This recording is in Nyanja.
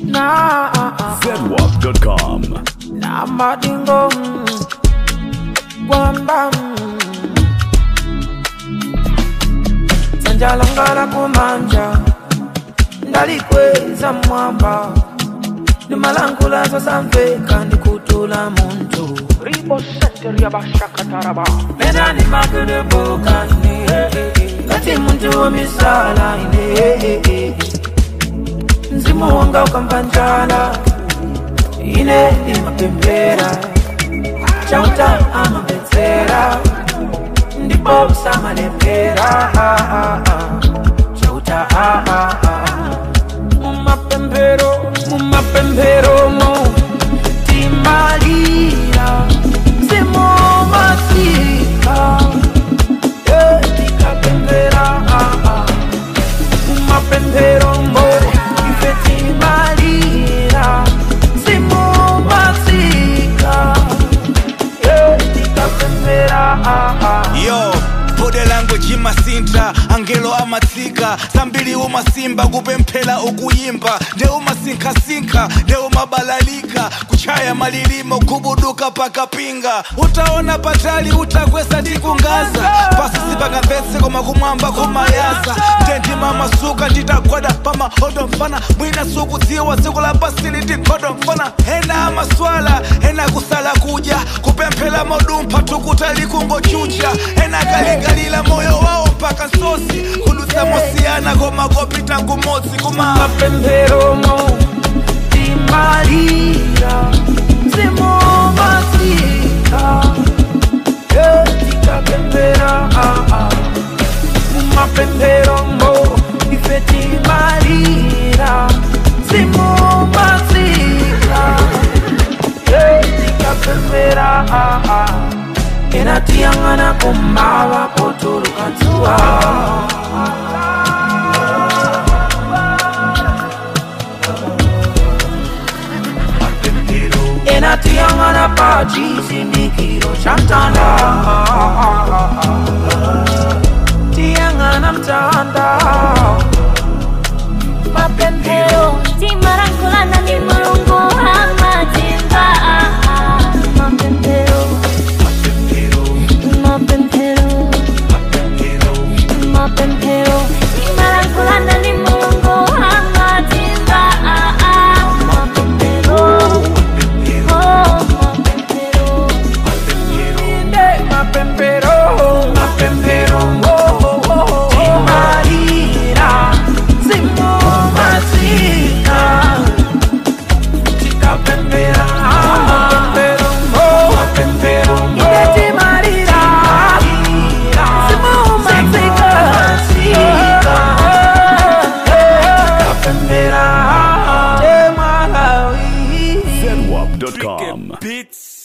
na zedwap.com. na madingo kwamba sanjalangala kumanja ndalikweza mwamba nimalangulazo samveka ndikutula muntu Ribo Center Yabashakataraba. Mezani makudebukane Ngati muntu womisala ine Mzimu wanga ukampanjala Ine imapembera Chauta amapetsera Ndipo usamalembera Chauta Mumapembero Mumapembero mo Timalira Mzimu masika tikapembera mumapembero mbo ife timalira simumasika tikapembera yo bode language imasinta angelo amatsika zambiri umasimba kupemphera ukuyimba nde umasinkhasinkha nde umabalalika kuchaya malilimo kubuduka pakapinga utaona patali utakwesa ndi kungaza pasi sipangamvetse koma kumwamba kumayaza nde ndimamasuka nditagwada pamahodo mfana mwina sukudziwa tsiku la pasili tikhodo mfana ena amaswala ena kusala kudya kupemphera modumpha tukutali kungochucha ena kalikalila moyo wawo mpaka nsosi kudutsa mosiyana koma kopita kumodzi kuma mapembero mo timalira simumasika tikapembera mumapembero mo ife timalira simumasika tikapembera enatiyang'ana kumava potulukatsuwa enatiyang'ana pa chisindikiro cha mtanda tiyang'ana mtanda mapembero timarankulana ni mulungu amatimba mapembero mapembero mapembero timarankulana ni mulungu amatimba mapembero oh mapembero inde mapembero mapembero timalira simumasika tikapembera mapembero mapembero inde timalira simumasika tikapembera temalawi zedwap.com. Beats